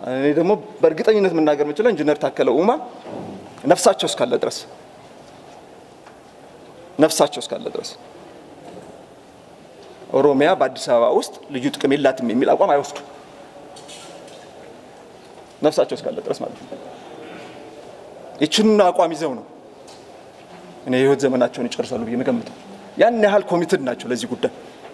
እኔ ደግሞ በእርግጠኝነት መናገር የምችለው ኢንጂነር ታከለ ኡማ ነፍሳቸው እስካለ ድረስ ነፍሳቸው እስካለ ድረስ ኦሮሚያ በአዲስ አበባ ውስጥ ልዩ ጥቅም የላትም የሚል አቋም አይወስዱ ነፍሳቸው እስካለ ድረስ ማለት ነው። ይችንን አቋም ይዘው ነው እኔ የህይወት ዘመናቸውን ይጨርሳሉ ብዬ የምገምተው። ያን ያህል ኮሚትድ ናቸው ለዚህ ጉዳይ።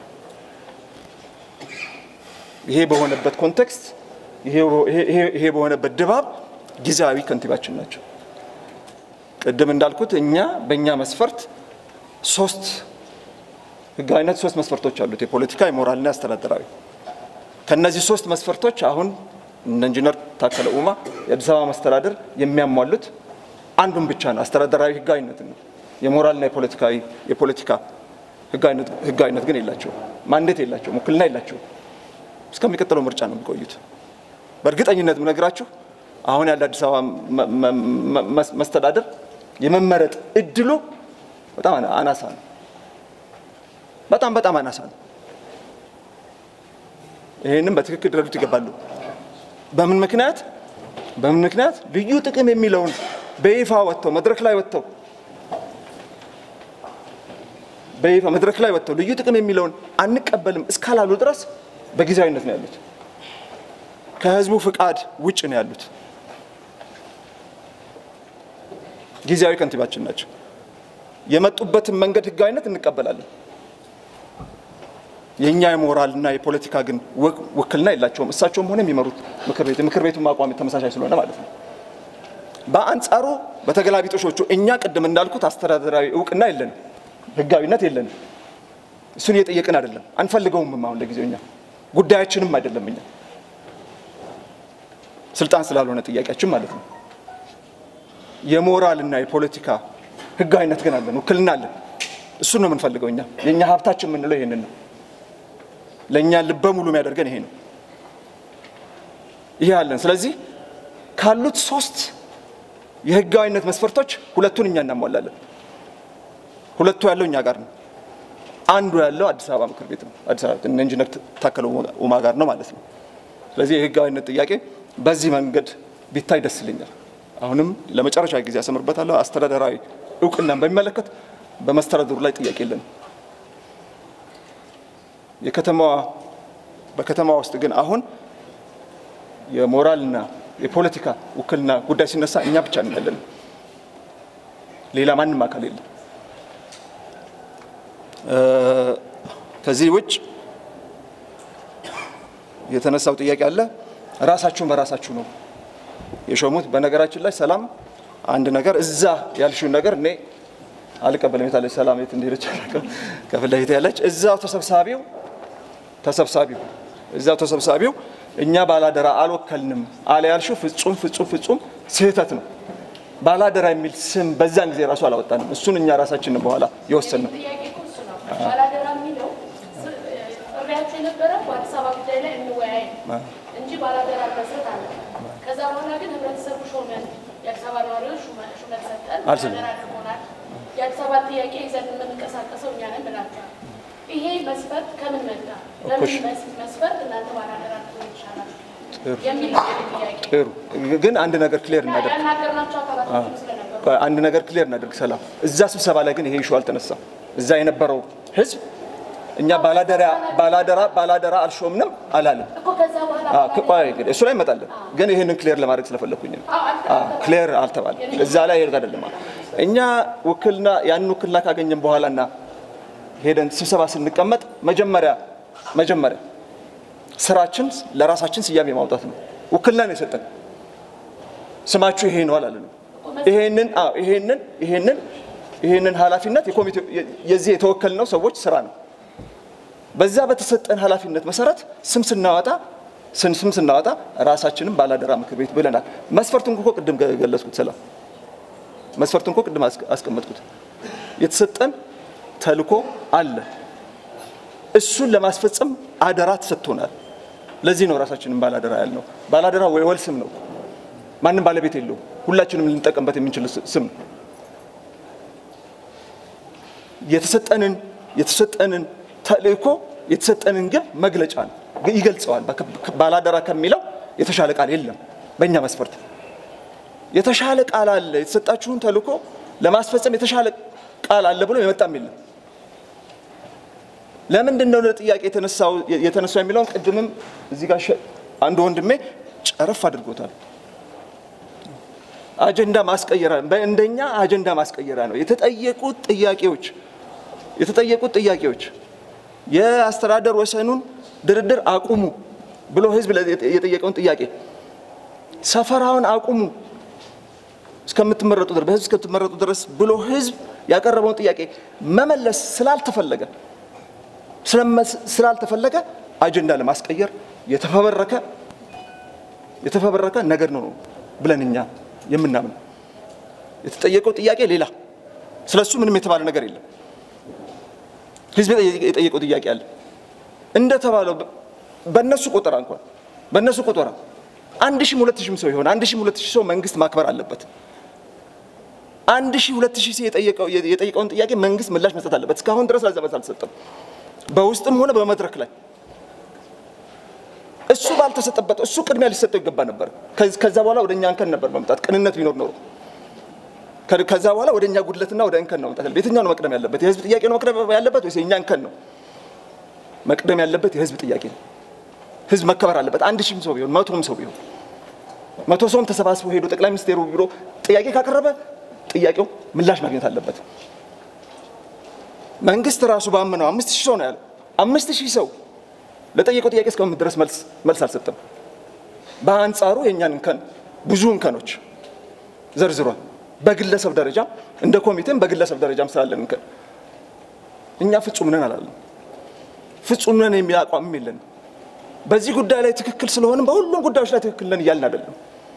ይሄ በሆነበት ኮንቴክስት፣ ይሄ በሆነበት ድባብ ጊዜያዊ ከንቲባችን ናቸው። ቅድም እንዳልኩት እኛ በእኛ መስፈርት ሶስት ህጋዊነት ሶስት መስፈርቶች አሉት፣ የፖለቲካ የሞራልና የአስተዳደራዊ። ከነዚህ ሶስት መስፈርቶች አሁን እነ ኢንጂነር ታከለ ኡማ የአዲስ አበባ መስተዳደር የሚያሟሉት አንዱን ብቻ ነው፣ አስተዳደራዊ ህጋዊነት ነው። የሞራልና የፖለቲካዊ የፖለቲካ ህጋዊነት ግን የላቸውም፣ ማንዴት የላቸውም፣ ውክልና የላቸውም። እስከሚቀጥለው ምርጫ ነው የሚቆዩት። በእርግጠኝነት ምነግራችሁ አሁን ያለ አዲስ አበባ መስተዳደር የመመረጥ እድሉ በጣም አናሳ ነው። በጣም በጣም አናሳ ነው። ይህንም በትክክል ሊረዱት ይገባሉ። በምን ምክንያት በምን ምክንያት ልዩ ጥቅም የሚለውን በይፋ ወጥተው መድረክ ላይ ወጥተው በይፋ መድረክ ላይ ወጥተው ልዩ ጥቅም የሚለውን አንቀበልም እስካላሉ ድረስ በጊዜያዊነት ነው ያሉት። ከህዝቡ ፍቃድ ውጭ ነው ያሉት። ጊዜያዊ ከንቲባችን ናቸው። የመጡበትን መንገድ ህጋዊነት እንቀበላለን። የእኛ የሞራልና የፖለቲካ ግን ውክልና የላቸውም። እሳቸውም ሆነ የሚመሩት ምክር ቤት የምክር ቤቱ አቋም ተመሳሳይ ስለሆነ ማለት ነው። በአንጻሩ በተገላቢጦሾቹ እኛ ቅድም እንዳልኩት አስተዳደራዊ እውቅና የለንም፣ ህጋዊነት የለንም። እሱን እየጠየቅን አይደለም፣ አንፈልገውም። አሁን ለጊዜው እኛ ጉዳያችንም አይደለም። እኛ ስልጣን ስላልሆነ ጥያቄያችን ማለት ነው። የሞራልና የፖለቲካ ህጋዊነት ግን አለን፣ ውክልና አለን። እሱን ነው የምንፈልገው እኛ። የእኛ ሀብታችን የምንለው ይሄንን ነው። ለእኛ ልበ ሙሉ የሚያደርገን ይሄ ነው። ይሄ አለን። ስለዚህ ካሉት ሶስት የህጋዊነት መስፈርቶች ሁለቱን እኛ እናሟላለን። ሁለቱ ያለው እኛ ጋር ነው። አንዱ ያለው አዲስ አበባ ምክር ቤት ነው። አዲስ አበባ እነ ኢንጂነር ታከለ ኡማ ጋር ነው ማለት ነው። ስለዚህ የህጋዊነት ጥያቄ በዚህ መንገድ ቢታይ ደስ ይለኛል። አሁንም ለመጨረሻ ጊዜ ያሰምርበታለሁ። አስተዳደራዊ እውቅናን በሚመለከት በመስተዳድሩ ላይ ጥያቄ የለንም። የከተማዋ በከተማዋ ውስጥ ግን አሁን የሞራልና የፖለቲካ ውክልና ጉዳይ ሲነሳ እኛ ብቻ ነን ያለን፣ ሌላ ማንም አካል የለም። ከዚህ ውጭ የተነሳው ጥያቄ አለ። ራሳችሁን በራሳችሁ ነው የሾሙት። በነገራችን ላይ ሰላም አንድ ነገር እዛ ያልሽውን ነገር እኔ አልቀበልም። የታለች ሰላም የት እንደሄደች ከፊት ለፊት ያለች እዛው ተሰብሳቢው ተሰብሳቢው እዛው ተሰብሳቢው እኛ ባላደራ አልወከልንም አለ ያልሽው ፍጹም ፍጹም ፍጹም ስህተት ነው። ባላደራ የሚል ስም በዛን ጊዜ ራሱ አላወጣንም። እሱን እኛ ራሳችን በኋላ የወሰን ነው። ባላደራ የሚለው ጥሪያቸው የነበረው በአዲስ አበባ ጉዳይ ላይ እንወያይ እንጂ ባላደራ መስረት አለ። ከዛ በኋላ ግን ህብረተሰቡ ሾመን፣ የአዲስ አበባ ነዋሪዎች ሹመት ሰጠን፣ ባላደራ አድርጎናል። የአዲስ አበባ ጥያቄ ይዘን የምንንቀሳቀሰው እኛ ነን ብላችኋል። ይሄ መስፈርት ከምን መጣ? በምን መስፈርት እናንተ ባላደራ ልትሆኑ ይቻላል የሚል ጥያቄ ጥሩ ግን አንድ ነገር ክሊር እናደርግ ያናገርናቸው አካላቶችም ስለነበሩ አንድ ነገር ክሊር እናደርግ። ሰላም እዛ ስብሰባ ላይ ግን ይሄ ኢሹ አልተነሳም። እዛ የነበረው ህዝብ እኛ ባላደራ ባላደራ ባላደራ አልሾምንም አላለም። እኮ ከዛ በኋላ አዎ፣ ቆይ እንግዲህ እሱ ላይ እንመጣለን። ግን ይህንን ክሊር ለማድረግ ስለፈለኩኝ ነው። ክሊር አልተባለም። እዛ ላይ ይርጋ አይደለም። እኛ ውክልና ያን ውክልና ካገኘን በኋላ እና ሄደን ስብሰባ ስንቀመጥ መጀመሪያ መጀመሪያ ስራችን ለራሳችን ስያሜ ማውጣት ነው። ውክልና ነው የሰጠን። ስማችሁ ይሄ ነው አላለንም። ይሄንን አዎ ይሄንን ይሄንን ይሄንን ኃላፊነት የኮሚቴው የዚህ የተወከልነው ሰዎች ስራ ነው። በዛ በተሰጠን ኃላፊነት መሰረት ስም ስናወጣ ስም ስም ስናወጣ ራሳችንም ባላደራ ምክር ቤት ብለናል። መስፈርቱን እኮ ቅድም ገለጽኩት። ሰላም መስፈርቱን እኮ ቅድም አስቀመጥኩት። የተሰጠን ተልኮ አለ። እሱን ለማስፈጸም አደራ ተሰጥቶናል። ለዚህ ነው ራሳችንን ባላደራ ያልነው። ባላደራ ወይ ወል ስም ነው፣ ማንም ባለቤት የለውም። ሁላችንም ልንጠቀምበት የምንችል ስም ነው። የተሰጠንን የተሰጠንን ተልእኮ የተሰጠንን ግብ መግለጫ ነው፣ ይገልጸዋል። ባላደራ ከሚለው የተሻለ ቃል የለም በእኛ መስፈርት። የተሻለ ቃል አለ፣ የተሰጣችሁን ተልእኮ ለማስፈጸም የተሻለ ቃል አለ ብሎ የመጣም የለም። ለምንድን ነው ጥያቄ የተነሳው የተነሳው የሚለውን ቅድምም እዚህ ጋር አንድ ወንድሜ ጨረፍ አድርጎታል። አጀንዳ ማስቀየራ እንደኛ አጀንዳ ማስቀየራ ነው የተጠየቁት ጥያቄዎች የተጠየቁት ጥያቄዎች የአስተዳደር ወሰኑን ድርድር አቁሙ ብሎ ህዝብ የጠየቀውን ጥያቄ ሰፈራውን አቁሙ እስከምትመረጡ ድረስ በህዝብ እስከምትመረጡ ድረስ ብሎ ህዝብ ያቀረበውን ጥያቄ መመለስ ስላልተፈለገ ስላልተፈለገ አጀንዳ ለማስቀየር የተፈበረከ የተፈበረከ ነገር ነው ብለን እኛ የምናምን የተጠየቀው ጥያቄ ሌላ ስለሱ ምንም የተባለ ነገር የለም። ህዝብ የጠየቀው ጥያቄ አለ እንደተባለው በእነሱ ቆጠራ እንኳን በእነሱ ቆጠራ አንድ ሺህ ሁለት ሺህም ሰው ይሆን አንድ ሺህ ሁለት ሺህ ሰው መንግስት ማክበር አለበት። አንድ ሺህ ሁለት ሺህ ሰው የጠየቀውን ጥያቄ መንግስት ምላሽ መስጠት አለበት። እስካሁን ድረስ ለዛ መልስ አልተሰጠም። በውስጥም ሆነ በመድረክ ላይ እሱ ባልተሰጠበት እሱ ቅድሚያ ሊሰጠው ይገባ ነበር። ከዛ በኋላ ወደ እኛ እንከን ነበር መምጣት ቅንነት ቢኖር ኖሮ ከዛ በኋላ ወደ እኛ ጉድለትና ወደ እንከን ነው መምጣት። የትኛው ነው መቅደም ያለበት? የህዝብ ጥያቄ ነው መቅደም ያለበት ወይስ የእኛ እንከን ነው መቅደም ያለበት? የህዝብ ጥያቄ ነው። ህዝብ መከበር አለበት። አንድ ሺህም ሰው ቢሆን መቶም ሰው ቢሆን መቶ ሰውም ተሰባስቦ ሄዶ ጠቅላይ ሚኒስቴሩ ቢሮ ጥያቄ ካቀረበ ጥያቄው ምላሽ ማግኘት አለበት። መንግስት ራሱ ባመነው አምስት ሺህ ሰው ነው ያለው። አምስት ሺህ ሰው ለጠየቀው ጥያቄ እስካሁን ድረስ መልስ አልሰጠም። በአንጻሩ የእኛን እንከን ብዙ እንከኖች ዘርዝሯል። በግለሰብ ደረጃ እንደ ኮሚቴም በግለሰብ ደረጃም ስላለን እንከን እኛ ፍጹም ነን አላለም። ፍጹም ነን የሚል አቋምም የለንም። በዚህ ጉዳይ ላይ ትክክል ስለሆንም በሁሉም ጉዳዮች ላይ ትክክል ነን እያልን አይደለም።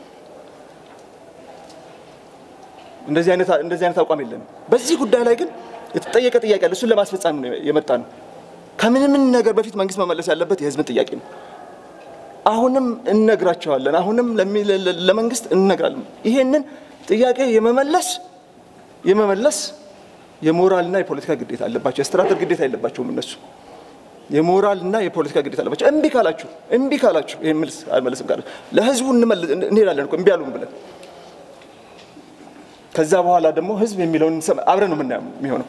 እንደዚህ አይነት አቋም የለንም። በዚህ ጉዳይ ላይ ግን የተጠየቀ ጥያቄ አለ። እሱን ለማስፈጸም ነው የመጣ ነው። ከምንም ነገር በፊት መንግስት መመለስ ያለበት የህዝብን ጥያቄ ነው። አሁንም እነግራቸዋለን። አሁንም ለመንግስት እንነግራለን። ይሄንን ጥያቄ የመመለስ የመመለስ የሞራልና የፖለቲካ ግዴታ አለባቸው። የአስተዳደር ግዴታ የለባቸውም እነሱ የሞራልና የፖለቲካ ግዴታ አለባቸው። እምቢ ካላችሁ እምቢ ካላችሁ ይሄን መልስ አልመለስም ካላችሁ ለህዝቡ እንሄዳለን እኮ እምቢ አሉን ብለን ከዛ በኋላ ደግሞ ህዝብ የሚለውን አብረን ነው የምናየው የሚሆነው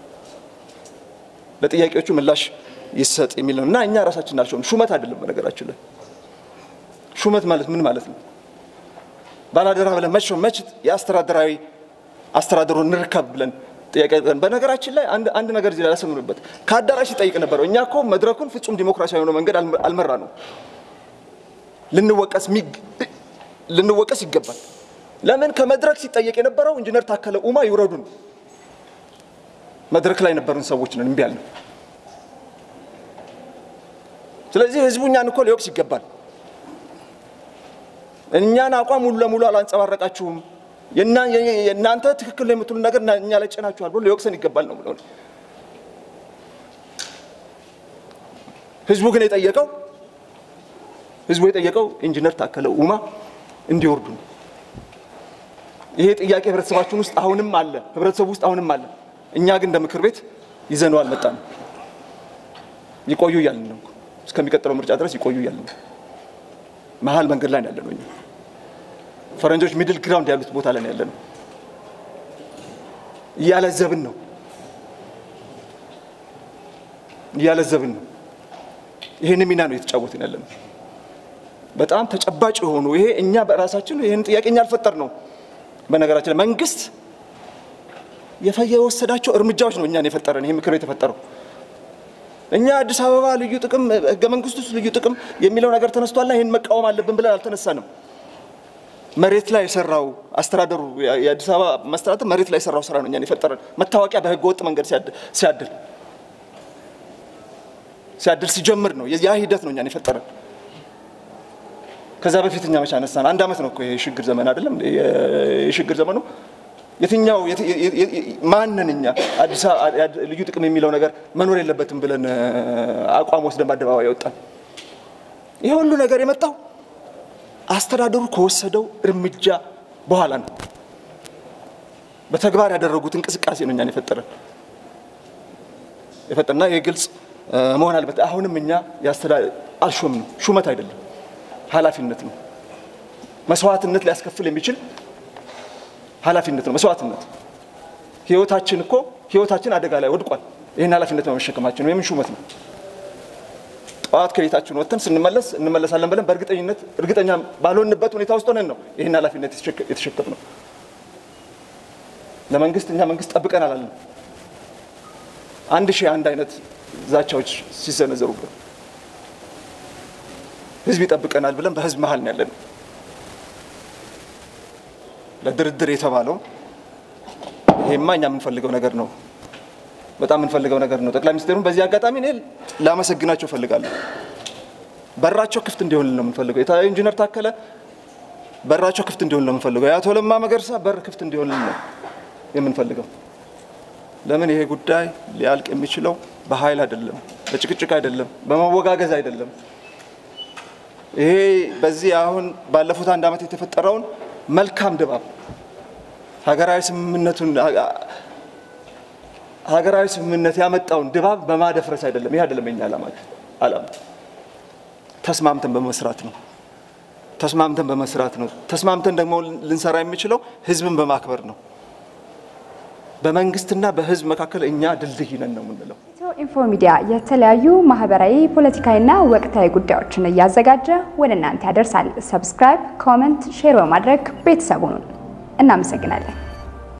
ለጥያቄዎቹ ምላሽ ይሰጥ የሚል ነው እና እኛ ራሳችን አልሾም ሹመት አይደለም። በነገራችን ላይ ሹመት ማለት ምን ማለት ነው? ባላደራ ብለን መች መች የአስተዳደራዊ አስተዳደሩን እንርከብ ብለን ጥያቄ በነገራችን ላይ አንድ ነገር እዚህ ላይ ያሰምሩበት ከአዳራሽ ይጠይቅ ነበረው። እኛ እኮ መድረኩን ፍጹም ዲሞክራሲያዊ የሆነ መንገድ አልመራ ነው። ልንወቀስ ልንወቀስ ይገባል። ለምን ከመድረክ ሲጠየቅ የነበረው ኢንጂነር ታከለ ኡማ ይውረዱን መድረክ ላይ የነበሩን ሰዎች ነን እምቢ ያልነው። ስለዚህ ህዝቡ እኛን እኮ ሊወቅስ ይገባል። እኛን አቋም ሙሉ ለሙሉ አላንጸባረቃችሁም፣ የእናንተ ትክክል ነው የምትሉ ነገር እኛ ላይ ጭናችኋል ብሎ ሊወቅሰን ይገባል ነው ብለው ህዝቡ ግን የጠየቀው ህዝቡ የጠየቀው ኢንጂነር ታከለ ኡማ እንዲወርዱ ነው። ይሄ ጥያቄ ህብረተሰባችን ውስጥ አሁንም አለ፣ ህብረተሰቡ ውስጥ አሁንም አለ። እኛ ግን እንደ ምክር ቤት ይዘነው አልመጣንም። ይቆዩ እያልን ነው። እስከሚቀጥለው ምርጫ ድረስ ይቆዩ እያልን ነው። መሀል መንገድ ላይ ያለ ነው። እኛ ፈረንጆች ሚድል ግራውንድ ያሉት ቦታ ላይ ያለ ነው። እያለዘብን ነው እያለዘብን ነው። ይህን ሚና ነው የተጫወትን ያለ ነው። በጣም ተጨባጭ የሆኑ ይሄ እኛ በራሳችን ይህን ጥያቄ እኛ አልፈጠር ነው። በነገራችን ላይ መንግስት የወሰዳቸው እርምጃዎች ነው እኛን የፈጠረን። ይሄ ምክር ቤት የተፈጠረው እኛ አዲስ አበባ ልዩ ጥቅም ህገ መንግስት ውስጥ ልዩ ጥቅም የሚለው ነገር ተነስቷልና ይህን መቃወም አለብን ብለን አልተነሳንም። መሬት ላይ የሰራው አስተዳደሩ የአዲስ አበባ መስተዳደር መሬት ላይ የሰራው ስራ ነው እኛን የፈጠረን። መታወቂያ በህገ ወጥ መንገድ ሲያድል ሲያድል ሲጀምር ነው ያ ሂደት ነው እኛን የፈጠረን። ከዛ በፊት እኛ መቼ አነሳን? አንድ አመት ነው እኮ የሽግግር ዘመን አይደለም? የሽግግር ዘመኑ የትኛው ማንን እኛ አዲስ ልዩ ጥቅም የሚለው ነገር መኖር የለበትም ብለን አቋም ወስደን በአደባባይ ያወጣን። ይህ ሁሉ ነገር የመጣው አስተዳደሩ ከወሰደው እርምጃ በኋላ ነው። በተግባር ያደረጉት እንቅስቃሴ ነው እኛን የፈጠረን የፈጠና ይህ ግልጽ መሆን አለበት። አሁንም እኛ አልሾም ነው ሹመት አይደለም ኃላፊነት ነው። መስዋዕትነት ሊያስከፍል የሚችል ኃላፊነት ነው። መስዋዕትነት ህይወታችን እኮ ህይወታችን አደጋ ላይ ወድቋል። ይህን ኃላፊነት በመሸከማችን ነው። የምን ሹመት ነው? ጠዋት ከቤታችን ወጥተን ስንመለስ እንመለሳለን ብለን በእርግጠኝነት እርግጠኛ ባልሆንበት ሁኔታ ውስጥ ሆነን ነው ይህን ኃላፊነት የተሸከም ነው። ለመንግስት እኛ መንግስት ጠብቀን አላለም። አንድ ሺህ አንድ አይነት ዛቻዎች ሲሰነዘሩብን ህዝብ ይጠብቀናል ብለን በህዝብ መሀል ነው ያለን። ለድርድር የተባለው ይሄማ እኛ የምንፈልገው ነገር ነው፣ በጣም የምንፈልገው ነገር ነው። ጠቅላይ ሚኒስትሩን በዚህ አጋጣሚ እኔ ላመሰግናቸው እፈልጋለሁ። በራቸው ክፍት እንዲሆን ነው የምንፈልገው። የታ ኢንጂነር ታከለ በራቸው ክፍት እንዲሆን ነው የምንፈልገው። የአቶ ለማ መገርሳ በር ክፍት እንዲሆን ነው የምንፈልገው። ለምን ይሄ ጉዳይ ሊያልቅ የሚችለው በኃይል አይደለም፣ በጭቅጭቅ አይደለም፣ በመወጋገዝ አይደለም። ይሄ በዚህ አሁን ባለፉት አንድ ዓመት የተፈጠረውን መልካም ድባብ ሀገራዊ ስምምነቱን ሀገራዊ ስምምነት ያመጣውን ድባብ በማደፍረስ አይደለም። ይህ አይደለም የኛ ዓላማ ዓላማ ተስማምተን በመስራት ነው። ተስማምተን በመስራት ነው። ተስማምተን ደግሞ ልንሰራ የሚችለው ህዝብን በማክበር ነው። በመንግስትና በህዝብ መካከል እኛ ድልድይ ነን ነው የምንለው። ኢትዮ ኢንፎ ሚዲያ የተለያዩ ማህበራዊ፣ ፖለቲካዊና ወቅታዊ ጉዳዮችን እያዘጋጀ ወደ እናንተ ያደርሳል። ሰብስክራይብ፣ ኮመንት፣ ሼር በማድረግ ቤተሰቡን እናመሰግናለን።